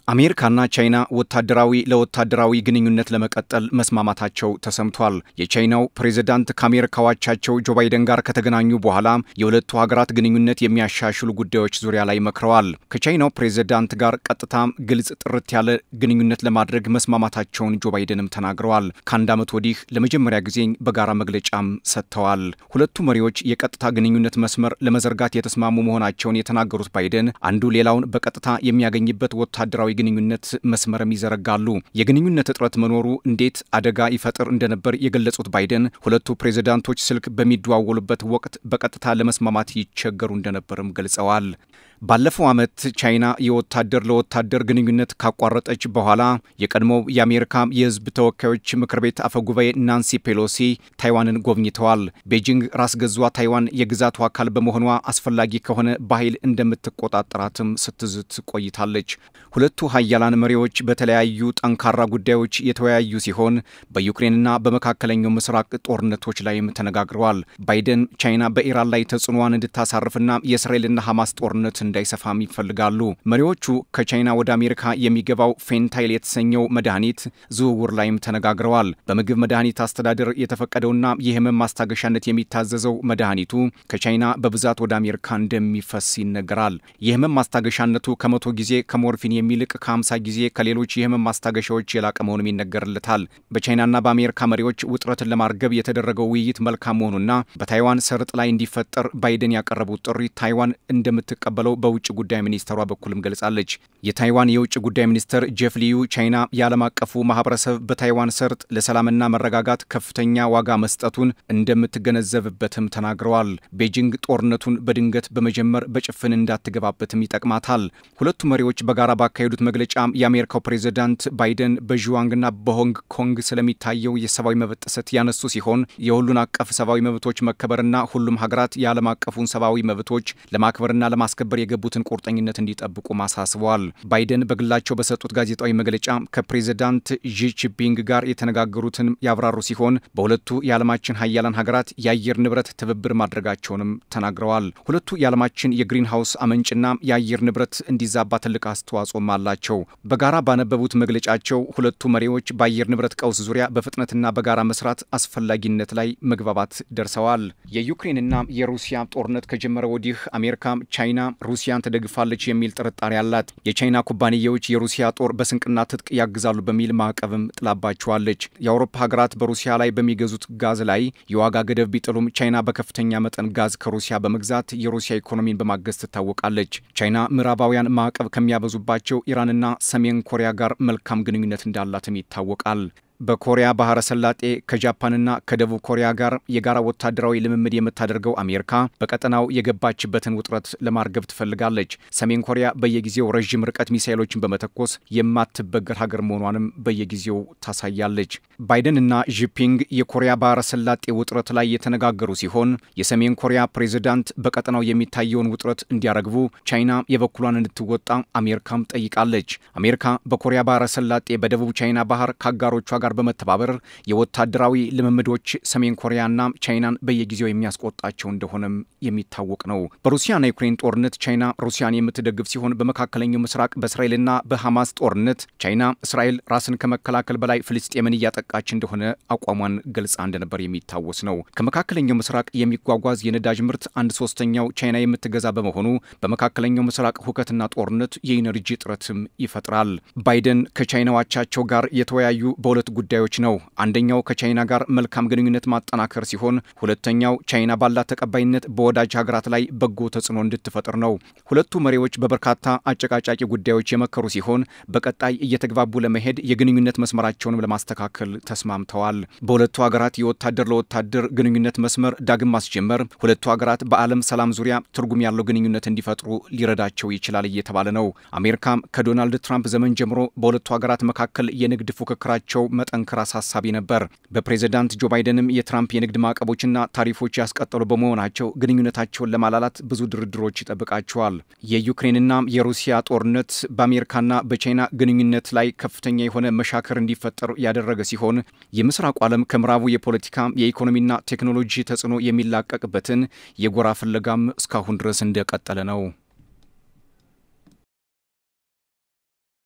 አሜሪካና ቻይና ወታደራዊ ለወታደራዊ ግንኙነት ለመቀጠል መስማማታቸው ተሰምቷል። የቻይናው ፕሬዝዳንት ከአሜሪካው አቻቸው ጆ ባይደን ጋር ከተገናኙ በኋላ የሁለቱ ሀገራት ግንኙነት የሚያሻሽሉ ጉዳዮች ዙሪያ ላይ መክረዋል። ከቻይናው ፕሬዝዳንት ጋር ቀጥታም ግልጽ፣ ጥርት ያለ ግንኙነት ለማድረግ መስማማታቸውን ጆ ባይደንም ተናግረዋል። ከአንድ ዓመት ወዲህ ለመጀመሪያ ጊዜ በጋራ መግለጫም ሰጥተዋል። ሁለቱ መሪዎች የቀጥታ ግንኙነት መስመር ለመዘርጋት የተስማሙ መሆናቸውን የተናገሩት ባይደን አንዱ ሌላውን በቀጥታ የሚያገኝበት ወታደራዊ ግንኙነት መስመርም ይዘረጋሉ። የግንኙነት እጥረት መኖሩ እንዴት አደጋ ይፈጥር እንደነበር የገለጹት ባይደን ሁለቱ ፕሬዝዳንቶች ስልክ በሚደዋወሉበት ወቅት በቀጥታ ለመስማማት ይቸገሩ እንደነበርም ገልጸዋል። ባለፈው ዓመት ቻይና የወታደር ለወታደር ግንኙነት ካቋረጠች በኋላ የቀድሞው የአሜሪካ የሕዝብ ተወካዮች ምክር ቤት አፈጉባኤ ናንሲ ፔሎሲ ታይዋንን ጎብኝተዋል። ቤጂንግ ራስ ገዟ ታይዋን የግዛቱ አካል በመሆኗ አስፈላጊ ከሆነ በኃይል እንደምትቆጣጠራትም ስትዝት ቆይታለች። ሁለቱ ሀያላን መሪዎች በተለያዩ ጠንካራ ጉዳዮች የተወያዩ ሲሆን በዩክሬንና በመካከለኛው ምስራቅ ጦርነቶች ላይም ተነጋግረዋል። ባይደን ቻይና በኢራን ላይ ተጽዕኖዋን እንድታሳርፍና የእስራኤልና ሐማስ ጦርነት እንዳይሰፋም ይፈልጋሉ። መሪዎቹ ከቻይና ወደ አሜሪካ የሚገባው ፌንታይል የተሰኘው መድኃኒት ዝውውር ላይም ተነጋግረዋል። በምግብ መድኃኒት አስተዳደር የተፈቀደውና የህመም ማስታገሻነት የሚታዘዘው መድኃኒቱ ከቻይና በብዛት ወደ አሜሪካ እንደሚፈስ ይነገራል። የህመም ማስታገሻነቱ ከመቶ ጊዜ ከሞርፊን የሚልቅ ከ50 ጊዜ ከሌሎች የህመም ማስታገሻዎች የላቀ መሆኑም ይነገርለታል። በቻይናና በአሜሪካ መሪዎች ውጥረትን ለማርገብ የተደረገው ውይይት መልካም መሆኑና በታይዋን ሰርጥ ላይ እንዲፈጠር ባይደን ያቀረቡት ጥሪ ታይዋን እንደምትቀበለው በውጭ ጉዳይ ሚኒስተሯ በኩልም ገልጻለች። የታይዋን የውጭ ጉዳይ ሚኒስትር ጄፍ ሊዩ ቻይና የዓለም አቀፉ ማህበረሰብ በታይዋን ሰርጥ ለሰላምና መረጋጋት ከፍተኛ ዋጋ መስጠቱን እንደምትገነዘብበትም ተናግረዋል። ቤጂንግ ጦርነቱን በድንገት በመጀመር በጭፍን እንዳትገባበትም ይጠቅማታል። ሁለቱ መሪዎች በጋራ ባካሄዱት መግለጫ የአሜሪካው ፕሬዝዳንት ባይደን በዥዋንግና በሆንግ ኮንግ ስለሚታየው የሰብአዊ መብት ጥሰት ያነሱ ሲሆን የሁሉን አቀፍ ሰብአዊ መብቶች መከበርና ሁሉም ሀገራት የዓለም አቀፉን ሰብአዊ መብቶች ለማክበርና ለማስከበር የገቡትን ቁርጠኝነት እንዲጠብቁ አሳስበዋል። ባይደን በግላቸው በሰጡት ጋዜጣዊ መግለጫ ከፕሬዝዳንት ዢ ጂንፒንግ ጋር የተነጋገሩትን ያብራሩ ሲሆን በሁለቱ የዓለማችን ሀያላን ሀገራት የአየር ንብረት ትብብር ማድረጋቸውንም ተናግረዋል። ሁለቱ የዓለማችን የግሪን ሃውስ አመንጭና የአየር ንብረት እንዲዛባ ትልቅ አስተዋጽኦም አላቸው። በጋራ ባነበቡት መግለጫቸው ሁለቱ መሪዎች በአየር ንብረት ቀውስ ዙሪያ በፍጥነትና በጋራ መስራት አስፈላጊነት ላይ መግባባት ደርሰዋል። የዩክሬንና የሩሲያ ጦርነት ከጀመረ ወዲህ አሜሪካ ቻይና ሩሲያን ትደግፋለች የሚል ጥርጣሬ አላት። የቻይና ኩባንያዎች የሩሲያ ጦር በስንቅና ትጥቅ ያግዛሉ በሚል ማዕቀብም ጥላባቸዋለች። የአውሮፓ ሀገራት በሩሲያ ላይ በሚገዙት ጋዝ ላይ የዋጋ ገደብ ቢጥሉም ቻይና በከፍተኛ መጠን ጋዝ ከሩሲያ በመግዛት የሩሲያ ኢኮኖሚን በማገዝ ትታወቃለች። ቻይና ምዕራባውያን ማዕቀብ ከሚያበዙባቸው ኢራንና ሰሜን ኮሪያ ጋር መልካም ግንኙነት እንዳላትም ይታወቃል። በኮሪያ ባህረ ሰላጤ ከጃፓንና ከደቡብ ኮሪያ ጋር የጋራ ወታደራዊ ልምምድ የምታደርገው አሜሪካ በቀጠናው የገባችበትን ውጥረት ለማርገብ ትፈልጋለች። ሰሜን ኮሪያ በየጊዜው ረዥም ርቀት ሚሳይሎችን በመተኮስ የማትበገር ሀገር መሆኗንም በየጊዜው ታሳያለች። ባይደንና ዢፒንግ የኮሪያ ባህረ ሰላጤ ውጥረት ላይ የተነጋገሩ ሲሆን የሰሜን ኮሪያ ፕሬዝዳንት በቀጠናው የሚታየውን ውጥረት እንዲያረግቡ ቻይና የበኩሏን እንድትወጣ አሜሪካም ጠይቃለች። አሜሪካ በኮሪያ ባህረ ሰላጤ በደቡብ ቻይና ባህር ከአጋሮቿ ጋር በመተባበር የወታደራዊ ልምምዶች ሰሜን ኮሪያና ቻይናን በየጊዜው የሚያስቆጣቸው እንደሆነም የሚታወቅ ነው። በሩሲያና ዩክሬን ጦርነት ቻይና ሩሲያን የምትደግፍ ሲሆን በመካከለኛው ምስራቅ በእስራኤልና በሐማስ ጦርነት ቻይና እስራኤል ራስን ከመከላከል በላይ ፍልስጤምን እያጠቃች እንደሆነ አቋሟን ገልጻ እንደነበር የሚታወስ ነው። ከመካከለኛው ምስራቅ የሚጓጓዝ የነዳጅ ምርት አንድ ሶስተኛው ቻይና የምትገዛ በመሆኑ በመካከለኛው ምስራቅ ሁከትና ጦርነት የኢነርጂ እጥረትም ይፈጥራል። ባይደን ከቻይናው አቻቸው ጋር የተወያዩ በሁለት ጉዳዮች ነው። አንደኛው ከቻይና ጋር መልካም ግንኙነት ማጠናከር ሲሆን ሁለተኛው ቻይና ባላት ተቀባይነት በወዳጅ ሀገራት ላይ በጎ ተጽዕኖ እንድትፈጥር ነው። ሁለቱ መሪዎች በበርካታ አጨቃጫቂ ጉዳዮች የመከሩ ሲሆን በቀጣይ እየተግባቡ ለመሄድ የግንኙነት መስመራቸውንም ለማስተካከል ተስማምተዋል። በሁለቱ ሀገራት የወታደር ለወታደር ግንኙነት መስመር ዳግም ማስጀመር ሁለቱ ሀገራት በዓለም ሰላም ዙሪያ ትርጉም ያለው ግንኙነት እንዲፈጥሩ ሊረዳቸው ይችላል እየተባለ ነው። አሜሪካም ከዶናልድ ትራምፕ ዘመን ጀምሮ በሁለቱ ሀገራት መካከል የንግድ ፉክክራቸው መጠንከር አሳሳቢ ነበር። በፕሬዝዳንት ጆ ባይደንም የትራምፕ የንግድ ማዕቀቦችና ታሪፎች ያስቀጠሉ በመሆናቸው ግንኙነታቸውን ለማላላት ብዙ ድርድሮች ይጠብቃቸዋል። የዩክሬንና የሩሲያ ጦርነት በአሜሪካና በቻይና ግንኙነት ላይ ከፍተኛ የሆነ መሻከር እንዲፈጠር ያደረገ ሲሆን የምስራቁ ዓለም ከምዕራቡ የፖለቲካ የኢኮኖሚና ቴክኖሎጂ ተጽዕኖ የሚላቀቅበትን የጎራ ፍለጋም እስካሁን ድረስ እንደቀጠለ ነው።